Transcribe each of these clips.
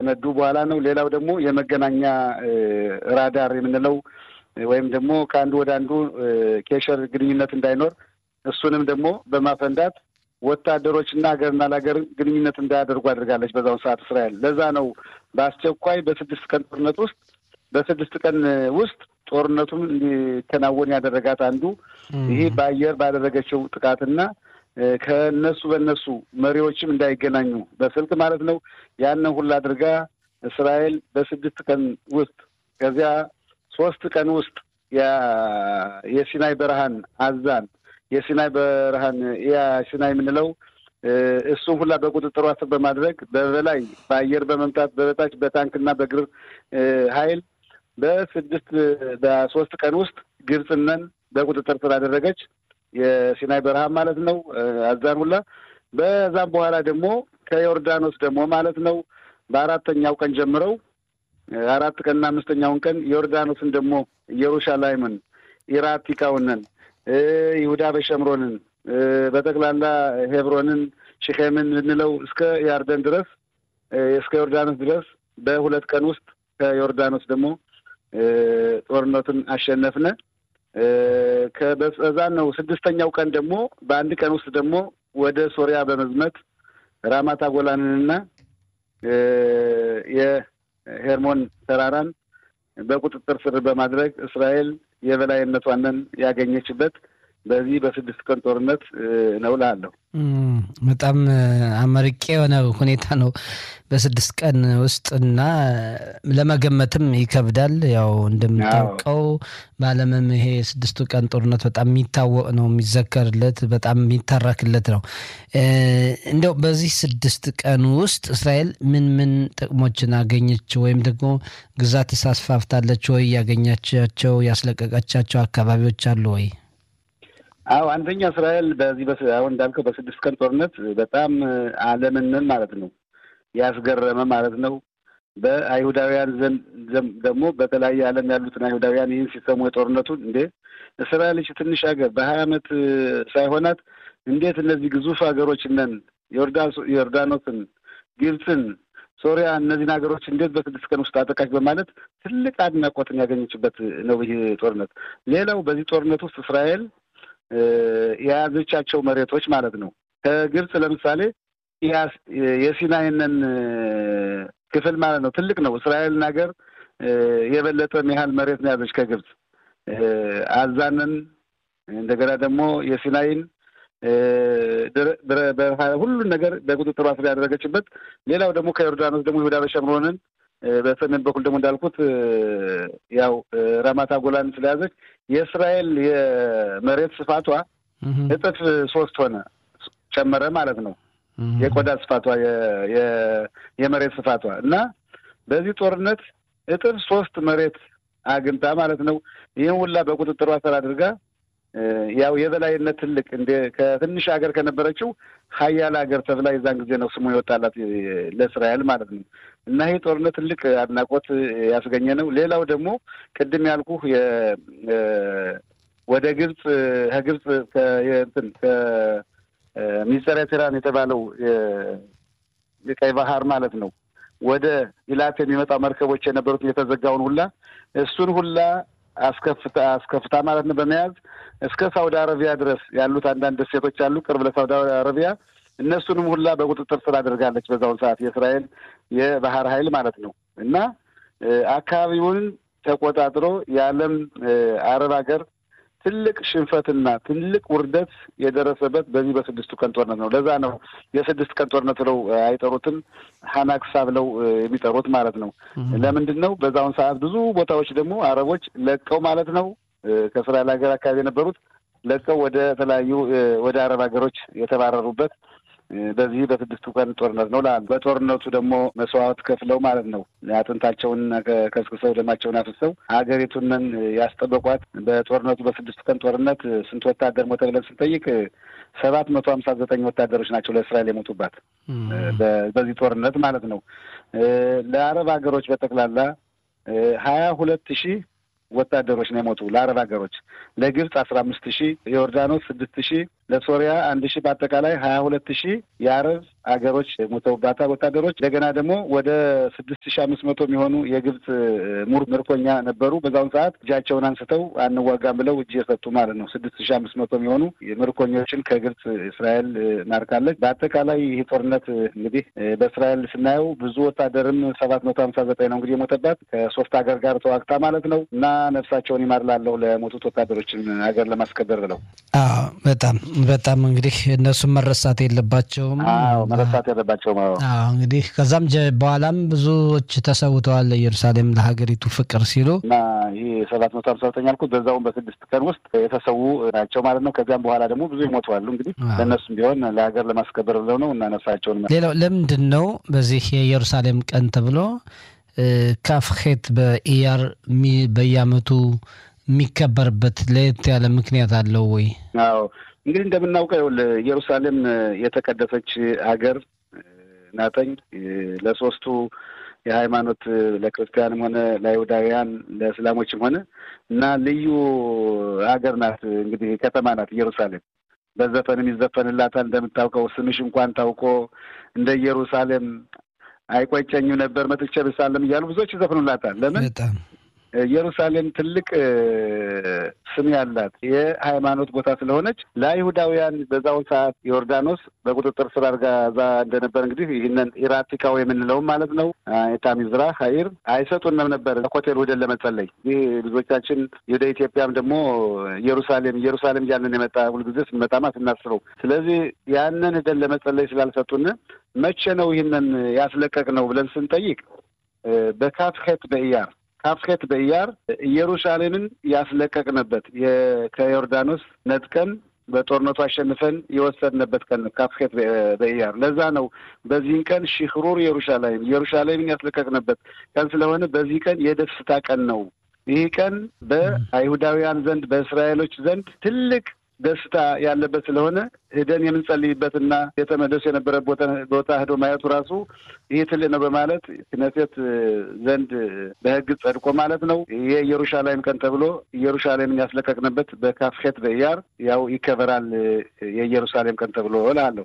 ካፈነዱ በኋላ ነው። ሌላው ደግሞ የመገናኛ ራዳር የምንለው ወይም ደግሞ ከአንዱ ወደ አንዱ ኬሸር ግንኙነት እንዳይኖር እሱንም ደግሞ በማፈንዳት ወታደሮችና ሀገርና ለሀገር ግንኙነት እንዳያደርጉ አድርጋለች በዛውን ሰዓት እስራኤል። ለዛ ነው በአስቸኳይ በስድስት ቀን ጦርነት ውስጥ በስድስት ቀን ውስጥ ጦርነቱን እንዲከናወን ያደረጋት አንዱ ይህ በአየር ባደረገችው ጥቃትና ከነሱ በነሱ መሪዎችም እንዳይገናኙ በስልክ ማለት ነው። ያንን ሁላ አድርጋ እስራኤል በስድስት ቀን ውስጥ ከዚያ ሶስት ቀን ውስጥ የሲናይ በረሃን አዛን የሲናይ በረሃን ያ ሲናይ የምንለው እሱን ሁላ በቁጥጥሯ ስር በማድረግ በበላይ በአየር በመምታት በበታች በታንክና በእግር ኃይል በስድስት በሶስት ቀን ውስጥ ግብፅነን በቁጥጥር ስር አደረገች። የሲናይ በረሃ ማለት ነው አዛን ሁላ። በዛም በኋላ ደግሞ ከዮርዳኖስ ደግሞ ማለት ነው በአራተኛው ቀን ጀምረው አራት ቀንና አምስተኛውን ቀን ዮርዳኖስን ደግሞ ኢየሩሻላይምን፣ ኢራቲካውንን፣ ይሁዳ በሸምሮንን በጠቅላላ ሄብሮንን፣ ሽኼምን ብንለው እስከ ያርደን ድረስ እስከ ዮርዳኖስ ድረስ በሁለት ቀን ውስጥ ከዮርዳኖስ ደግሞ ጦርነቱን አሸነፍነ። ከበዛን ነው ስድስተኛው ቀን ደግሞ በአንድ ቀን ውስጥ ደግሞ ወደ ሶሪያ በመዝመት ራማታ ጎላንንና የሄርሞን ተራራን በቁጥጥር ስር በማድረግ እስራኤል የበላይነቷንን ያገኘችበት በዚህ በስድስት ቀን ጦርነት ነው እላለሁ። በጣም አመርቄ የሆነ ሁኔታ ነው በስድስት ቀን ውስጥ እና ለመገመትም ይከብዳል። ያው እንደምታውቀው በዓለምም ይሄ የስድስቱ ቀን ጦርነት በጣም የሚታወቅ ነው፣ የሚዘከርለት በጣም የሚተረክለት ነው። እንዲያው በዚህ ስድስት ቀን ውስጥ እስራኤል ምን ምን ጥቅሞችን አገኘች ወይም ደግሞ ግዛት አስፋፍታለች ወይ? ያገኛቻቸው ያስለቀቀቻቸው አካባቢዎች አሉ ወይ? አዎ አንደኛ እስራኤል በዚህ አሁን እንዳልከው በስድስት ቀን ጦርነት በጣም ዓለምንን ማለት ነው ያስገረመ ማለት ነው። በአይሁዳውያን ዘንድ ደግሞ በተለያየ ዓለም ያሉትን አይሁዳውያን ይህን ሲሰሙ የጦርነቱን እንዴ እስራኤል እቺ ትንሽ ሀገር በሀያ ዓመት ሳይሆናት እንዴት እነዚህ ግዙፍ ሀገሮች ነን ዮርዳኖስን፣ ግብፅን፣ ሶሪያ እነዚህን ሀገሮች እንዴት በስድስት ቀን ውስጥ አጠቃች በማለት ትልቅ አድናቆትን ያገኘችበት ነው ይህ ጦርነት። ሌላው በዚህ ጦርነት ውስጥ እስራኤል የያዘቻቸው መሬቶች ማለት ነው። ከግብፅ ለምሳሌ የሲናይንን ክፍል ማለት ነው ትልቅ ነው። እስራኤልን ሀገር የበለጠ ያህል መሬት ነው ያዘች ከግብፅ አዛንን፣ እንደገና ደግሞ የሲናይን ሁሉን ነገር በቁጥጥሯ ስር ያደረገችበት። ሌላው ደግሞ ከዮርዳኖስ ደግሞ ይሁዳ በሸምሮንን በሰሜን በኩል ደግሞ እንዳልኩት ያው ራማታ ጎላን ስለያዘች የእስራኤል የመሬት ስፋቷ እጥፍ ሶስት ሆነ ጨመረ ማለት ነው። የቆዳ ስፋቷ የመሬት ስፋቷ እና በዚህ ጦርነት እጥፍ ሶስት መሬት አግኝታ ማለት ነው። ይህን ሁላ በቁጥጥሯ ስር አድርጋ ያው የበላይነት ትልቅ እንደ ከትንሽ ሀገር ከነበረችው ሀያል ሀገር ተብላ የዛን ጊዜ ነው ስሙ የወጣላት ለእስራኤል ማለት ነው። እና ይህ ጦርነት ትልቅ አድናቆት ያስገኘ ነው። ሌላው ደግሞ ቅድም ያልኩህ ወደ ግብፅ ከግብፅ እንትን ከሚጸረ ቴራን የተባለው የቀይ ባህር ማለት ነው ወደ ኢላት የሚመጣው መርከቦች የነበሩት የተዘጋውን ሁላ እሱን ሁላ አስከፍታ አስከፍታ ማለት ነው በመያዝ እስከ ሳውዲ አረቢያ ድረስ ያሉት አንዳንድ ደሴቶች አሉ ቅርብ ለሳውዲ አረቢያ እነሱንም ሁላ በቁጥጥር ስር አድርጋለች። በዛውን ሰዓት የእስራኤል የባህር ኃይል ማለት ነው እና አካባቢውን ተቆጣጥሮ የዓለም አረብ ሀገር ትልቅ ሽንፈትና ትልቅ ውርደት የደረሰበት በዚህ በስድስቱ ቀን ጦርነት ነው። ለዛ ነው የስድስት ቀን ጦርነት ብለው አይጠሩትም፣ ሀናክሳ ብለው የሚጠሩት ማለት ነው። ለምንድን ነው? በዛውን ሰዓት ብዙ ቦታዎች ደግሞ አረቦች ለቀው ማለት ነው ከእስራኤል ሀገር አካባቢ የነበሩት ለቀው ወደ ተለያዩ ወደ አረብ ሀገሮች የተባረሩበት በዚህ በስድስቱ ቀን ጦርነት ነው። በጦርነቱ ደግሞ መስዋዕት ከፍለው ማለት ነው አጥንታቸውን ከስክሰው ደማቸውን አፍሰው ሀገሪቱንን ያስጠበቋት። በጦርነቱ በስድስቱ ቀን ጦርነት ስንት ወታደር ሞተ ብለን ስንጠይቅ ሰባት መቶ ሀምሳ ዘጠኝ ወታደሮች ናቸው ለእስራኤል የሞቱባት በዚህ ጦርነት ማለት ነው። ለአረብ ሀገሮች በጠቅላላ ሀያ ሁለት ሺህ ወታደሮች ነው የሞቱ ለአረብ ሀገሮች። ለግብፅ አስራ አምስት ሺህ የዮርዳኖስ ስድስት ሺህ ለሶሪያ አንድ ሺህ በአጠቃላይ ሀያ ሁለት ሺህ የአረብ ሀገሮች ሞተውባታል ወታደሮች። እንደገና ደግሞ ወደ ስድስት ሺህ አምስት መቶ የሚሆኑ የግብፅ ሙር ምርኮኛ ነበሩ። በዛውን ሰዓት እጃቸውን አንስተው አንዋጋም ብለው እጅ የሰጡ ማለት ነው። ስድስት ሺህ አምስት መቶ የሚሆኑ ምርኮኞችን ከግብፅ እስራኤል ማርካለች። በአጠቃላይ ይህ ጦርነት እንግዲህ በእስራኤል ስናየው ብዙ ወታደርም ሰባት መቶ ሀምሳ ዘጠኝ ነው እንግዲህ የሞተባት ከሶስት ሀገር ጋር ተዋግታ ማለት ነው እና ነፍሳቸውን ይማርላለሁ ለሞቱት ወታደሮችን ሀገር ለማስከበር ብለው በጣም በጣም እንግዲህ እነሱም መረሳት የለባቸውም። አዎ መረሳት የለባቸውም። አዎ እንግዲህ ከዛም በኋላም ብዙዎች ተሰውተዋል ለኢየሩሳሌም ለሀገሪቱ ፍቅር ሲሉ እና ይህ ሰባት መቶ ሀምሳ ዘጠኝ ያልኩት በዛውም በስድስት ቀን ውስጥ የተሰዉ ናቸው ማለት ነው። ከዚያም በኋላ ደግሞ ብዙ ይሞተዋሉ። እንግዲህ ለእነሱም ቢሆን ለሀገር ለማስከበር ብለው ነው እና ነፍሳቸውን ሌላው ለምንድን ነው በዚህ የኢየሩሳሌም ቀን ተብሎ ካፍሄት በኢያር በየዓመቱ የሚከበርበት ለየት ያለ ምክንያት አለው ወይ? አዎ እንግዲህ እንደምናውቀው ኢየሩሳሌም የተቀደሰች ሀገር ናተኝ ለሶስቱ የሃይማኖት ለክርስቲያንም ሆነ ለአይሁዳውያን ለእስላሞችም ሆነ እና ልዩ ሀገር ናት። እንግዲህ ከተማ ናት ኢየሩሳሌም። በዘፈንም ይዘፈንላታል። እንደምታውቀው ስምሽ እንኳን ታውቆ እንደ ኢየሩሳሌም አይቆጨኝም ነበር መጥቼ ብሳለም እያሉ ብዙዎች ይዘፍኑላታል። ለምን ኢየሩሳሌም ትልቅ ስም ያላት የሃይማኖት ቦታ ስለሆነች ለአይሁዳውያን በዛውን ሰዓት ዮርዳኖስ በቁጥጥር ስር አድርጋ እዛ እንደነበር እንግዲህ ይህንን ኢራቲካው የምንለውም ማለት ነው የታሚዝራ ሀይር አይሰጡንም ነበር ሆቴል ወደን ለመጸለይ። ይህ ብዙዎቻችን ወደ ኢትዮጵያም ደግሞ ኢየሩሳሌም ኢየሩሳሌም እያልን የመጣ ሁልጊዜ ስንመጣማ ስናስበው፣ ስለዚህ ያንን ሄደን ለመጸለይ ስላልሰጡን መቼ ነው ይህንን ያስለቀቅ ነው ብለን ስንጠይቅ በካፍሄት በኢያር ካፍሄት በኢያር ኢየሩሳሌምን ያስለቀቅንበት ከዮርዳኖስ ነጥቀን በጦርነቱ አሸንፈን የወሰድንበት ቀን ነው። ካፍሄት በኢያር ለዛ ነው በዚህን ቀን ሽክሩር ኢየሩሳሌም ኢየሩሳሌምን ያስለቀቅንበት ቀን ስለሆነ በዚህ ቀን የደስታ ቀን ነው። ይህ ቀን በአይሁዳውያን ዘንድ በእስራኤሎች ዘንድ ትልቅ ደስታ ያለበት ስለሆነ ሄደን የምንጸልይበትና የተመለሱ የነበረ ቦታ ሄዶ ማየቱ ራሱ ይህ ትልቅ ነው በማለት ክነሴት ዘንድ በሕግ ጸድቆ ማለት ነው የኢየሩሳሌም ቀን ተብሎ ኢየሩሳሌምን ያስለቀቅንበት በካፍሄት በኢያር ያው ይከበራል የኢየሩሳሌም ቀን ተብሎ እላለሁ።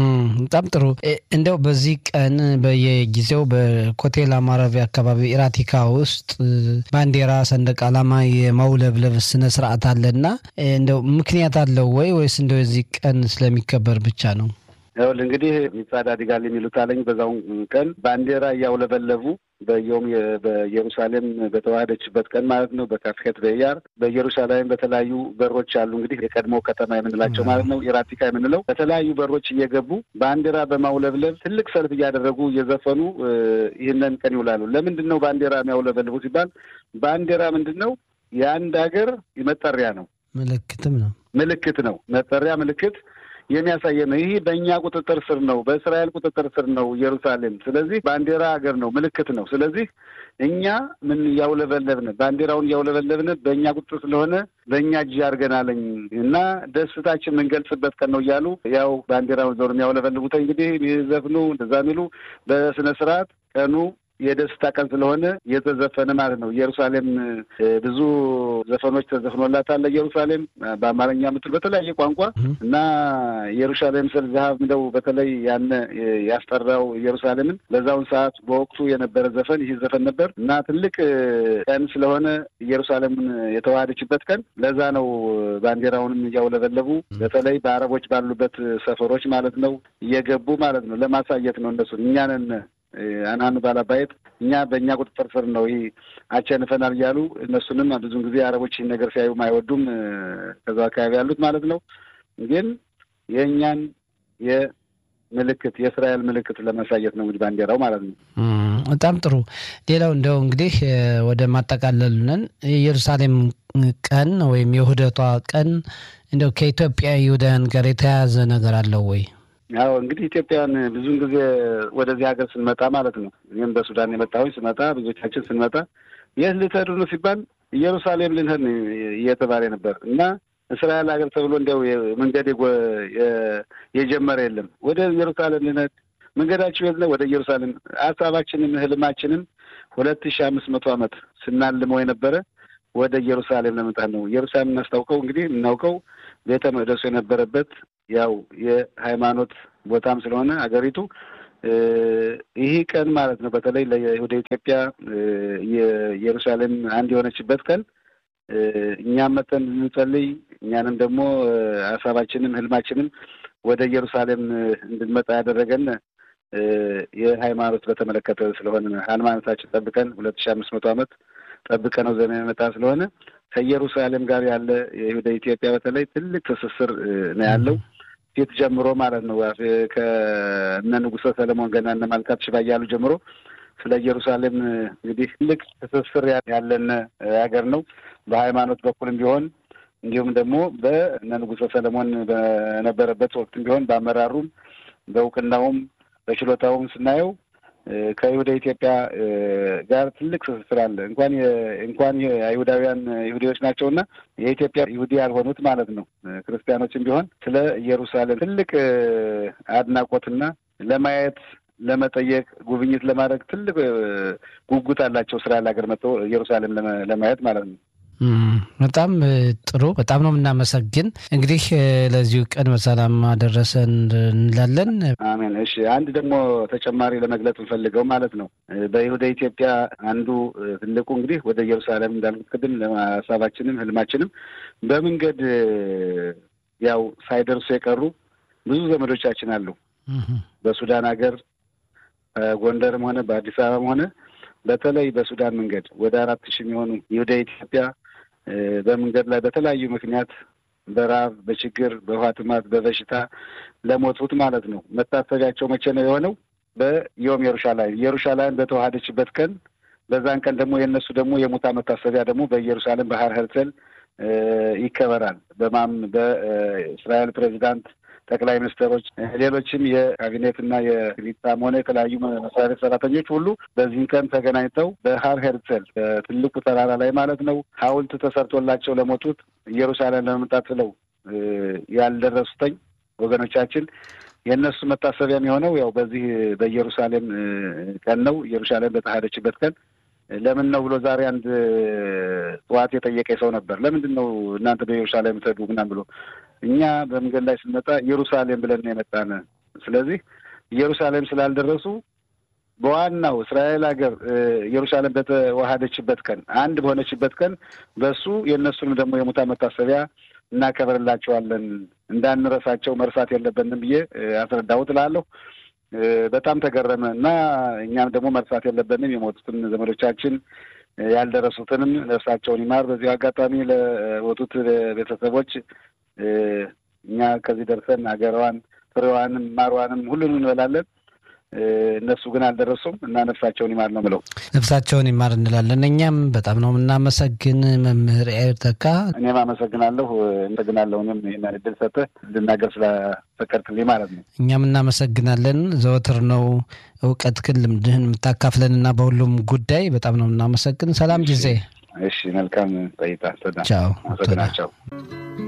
በጣም ጥሩ። እንደው በዚህ ቀን በየጊዜው በኮቴል ማረፊያ አካባቢ ኢራቲካ ውስጥ ባንዲራ፣ ሰንደቅ ዓላማ የማውለብለብ ስነ ስርዓት አለና እንደው ምክንያት አለው ወይ ወይስ እንደው የዚህ ቀን ስለሚከበር ብቻ ነው? ይኸውልህ እንግዲህ ሚጻድ አዲጋል የሚሉት አለኝ በዛውን ቀን ባንዲራ እያውለበለቡ በየውም በኢየሩሳሌም በተዋህደችበት ቀን ማለት ነው። በካፍሄት በኢያር በኢየሩሳሌም በተለያዩ በሮች አሉ እንግዲህ የቀድሞ ከተማ የምንላቸው ማለት ነው ኢራቲካ የምንለው በተለያዩ በሮች እየገቡ ባንዲራ በማውለብለብ ትልቅ ሰልፍ እያደረጉ እየዘፈኑ ይህንን ቀን ይውላሉ። ለምንድን ነው ባንዲራ የሚያውለበልቡ ሲባል ባንዲራ ምንድን ነው? የአንድ ሀገር መጠሪያ ነው። ምልክትም ነው። ምልክት ነው። መጠሪያ ምልክት የሚያሳየ ነው። ይህ በእኛ ቁጥጥር ስር ነው፣ በእስራኤል ቁጥጥር ስር ነው ኢየሩሳሌም። ስለዚህ ባንዲራ ሀገር ነው፣ ምልክት ነው። ስለዚህ እኛ ምን እያውለበለብን ባንዲራውን እያውለበለብን በእኛ ቁጥጥር ስለሆነ በእኛ እጅ አድርገናለኝ እና ደስታችን የምንገልጽበት ቀን ነው እያሉ ያው ባንዲራውን ዞር የሚያውለበልቡት እንግዲህ የሚዘፍኑ እንደዛ የሚሉ በስነ ስርዓት ቀኑ የደስታ ቀን ስለሆነ የተዘፈነ ማለት ነው። ኢየሩሳሌም ብዙ ዘፈኖች ተዘፍኖላታል። ኢየሩሳሌም በአማርኛ ምትል በተለያየ ቋንቋ እና ኢየሩሳሌም ስል ዛሀብ ምደው በተለይ ያነ ያስጠራው ኢየሩሳሌምን በዛውን ሰዓት በወቅቱ የነበረ ዘፈን ይህ ዘፈን ነበር እና ትልቅ ቀን ስለሆነ ኢየሩሳሌምን የተዋሃደችበት ቀን ለዛ ነው ባንዲራውንም እያውለበለቡ በተለይ በአረቦች ባሉበት ሰፈሮች ማለት ነው እየገቡ ማለት ነው ለማሳየት ነው እነሱን እኛንን አናኑ ባላባየት እኛ በእኛ ቁጥጥር ስር ነው ይህ አቸንፈናል እያሉ እነሱንም ብዙን ጊዜ አረቦች ይህን ነገር ሲያዩም አይወዱም። ከዛ አካባቢ ያሉት ማለት ነው። ግን የእኛን የምልክት የእስራኤል ምልክት ለማሳየት ነው እንግዲህ ባንዲራው ማለት ነው። በጣም ጥሩ። ሌላው እንደው እንግዲህ ወደ ማጠቃለሉነን የኢየሩሳሌም ቀን ወይም የውህደቷ ቀን እንደው ከኢትዮጵያ ይሁዳውያን ጋር የተያያዘ ነገር አለው ወይ? ያው እንግዲህ ኢትዮጵያን ብዙውን ጊዜ ወደዚህ ሀገር ስንመጣ ማለት ነው እኔም በሱዳን የመጣሁኝ ስመጣ ብዙዎቻችን ስንመጣ የት ልትሄዱ ነው ሲባል ኢየሩሳሌም ልንሄድ እየተባለ ነበር እና እስራኤል ሀገር ተብሎ እንዲያው መንገድ የጀመረ የለም። ወደ ኢየሩሳሌም ልንሄድ መንገዳችሁ የት ነው? ወደ ኢየሩሳሌም። ሀሳባችንም ህልማችንም ሁለት ሺህ አምስት መቶ ዓመት ስናልመው የነበረ ወደ ኢየሩሳሌም ለመምጣት ነው። ኢየሩሳሌም እናስታውቀው እንግዲህ የምናውቀው ቤተ መቅደሱ የነበረበት ያው የሃይማኖት ቦታም ስለሆነ አገሪቱ ይህ ቀን ማለት ነው በተለይ ወደ ኢትዮጵያ የኢየሩሳሌም አንድ የሆነችበት ቀን እኛም መጠን ልንጸልይ እኛንም ደግሞ ሀሳባችንም ህልማችንም ወደ ኢየሩሳሌም እንድንመጣ ያደረገን የሃይማኖት በተመለከተ ስለሆነ ሃይማኖታችን ጠብቀን ሁለት ሺህ አምስት መቶ ዓመት ጠብቀ ነው ዘመን የመጣ ስለሆነ ከኢየሩሳሌም ጋር ያለ ወደ ኢትዮጵያ በተለይ ትልቅ ትስስር ነው ያለው ፊት ጀምሮ ማለት ነው ከእነ ንጉሠ ሰለሞን ገና እነ ማልካት ሽባ እያሉ ጀምሮ ስለ ኢየሩሳሌም እንግዲህ ትልቅ ትስስር ያለን ሀገር ነው። በሃይማኖት በኩልም ቢሆን እንዲሁም ደግሞ በእነ ንጉሠ ሰለሞን በነበረበት ወቅትም ቢሆን በአመራሩም በእውቅናውም በችሎታውም ስናየው ከይሁዳ ኢትዮጵያ ጋር ትልቅ ትስስር አለ። እንኳን እንኳን አይሁዳውያን ይሁዲዎች ናቸውና የኢትዮጵያ ይሁዲ ያልሆኑት ማለት ነው ክርስቲያኖችም ቢሆን ስለ ኢየሩሳሌም ትልቅ አድናቆትና ለማየት ለመጠየቅ ጉብኝት ለማድረግ ትልቅ ጉጉት አላቸው። ስራ ሀገር መጥተው ኢየሩሳሌም ለማየት ማለት ነው። በጣም ጥሩ። በጣም ነው የምናመሰግን። እንግዲህ ለዚሁ ቀን በሰላም አደረሰን እንላለን። አሜን። እሺ፣ አንድ ደግሞ ተጨማሪ ለመግለጽ እንፈልገው ማለት ነው በይሁዳ ኢትዮጵያ አንዱ ትልቁ እንግዲህ ወደ ኢየሩሳሌም እንዳልኩት ቅድም ሀሳባችንም ህልማችንም በመንገድ ያው ሳይደርሱ የቀሩ ብዙ ዘመዶቻችን አሉ በሱዳን ሀገር ጎንደርም ሆነ በአዲስ አበባም ሆነ በተለይ በሱዳን መንገድ ወደ አራት ሺህ የሚሆኑ ይሁዳ ኢትዮጵያ በመንገድ ላይ በተለያዩ ምክንያት በረሀብ፣ በችግር፣ በውሃ ጥማት፣ በበሽታ ለሞቱት ማለት ነው። መታሰቢያቸው መቼ ነው የሆነው? በዮም ኢየሩሻላይም ኢየሩሻላይም በተዋሃደችበት ቀን በዛን ቀን ደግሞ የእነሱ ደግሞ የሙታ መታሰቢያ ደግሞ በኢየሩሳሌም ባህር ሄርሰል ይከበራል። በማም በእስራኤል ፕሬዚዳንት ጠቅላይ ሚኒስትሮች፣ ሌሎችም የካቢኔትና የሊጣም ሆነ የተለያዩ መስሪያ ቤት ሰራተኞች ሁሉ በዚህን ቀን ተገናኝተው በሀር ሄርሰል በትልቁ ተራራ ላይ ማለት ነው ሐውልት ተሰርቶላቸው ለሞቱት ኢየሩሳሌም ለመምጣት ብለው ያልደረሱተኝ ወገኖቻችን የእነሱ መታሰቢያ የሚሆነው ያው በዚህ በኢየሩሳሌም ቀን ነው። ኢየሩሳሌም በተዋሃደችበት ቀን ለምን ነው ብሎ ዛሬ አንድ ጠዋት የጠየቀ ሰው ነበር። ለምንድን ነው እናንተ በኢየሩሳሌም ትሄዱ ምናምን ብሎ እኛ በመንገድ ላይ ስንመጣ ኢየሩሳሌም ብለን ነው የመጣን። ስለዚህ ኢየሩሳሌም ስላልደረሱ በዋናው እስራኤል ሀገር ኢየሩሳሌም በተዋሃደችበት ቀን አንድ በሆነችበት ቀን በሱ የእነሱንም ደግሞ የሙታ መታሰቢያ እናከብርላቸዋለን። እንዳንረሳቸው መርሳት የለብንም ብዬ አስረዳሁት እላለሁ። በጣም ተገረመ እና እኛም ደግሞ መርሳት የለብንም የሞቱትን ዘመዶቻችን ያልደረሱትንም ነፍሳቸውን ይማር። በዚሁ አጋጣሚ ለሞቱት ቤተሰቦች እኛ ከዚህ ደርሰን ሀገሯን ፍሬዋንም ማሯንም ሁሉንም እንበላለን። እነሱ ግን አልደረሱም እና ነፍሳቸውን ይማር ነው ብለው ነፍሳቸውን ይማር እንላለን። እኛም በጣም ነው የምናመሰግን መምህር ኤርተካ። እኔም አመሰግናለሁ። አመሰግናለሁ እኔም ይህን እድል ሰጥተህ እንድናገር ስለፈቀድክልኝ ማለት ነው። እኛም እናመሰግናለን። ዘወትር ነው እውቀትህን ልምድህን የምታካፍለን እና በሁሉም ጉዳይ በጣም ነው የምናመሰግን። ሰላም ጊዜ። እሺ፣ መልካም ቆይታ። ቻው። አመሰግናቸው።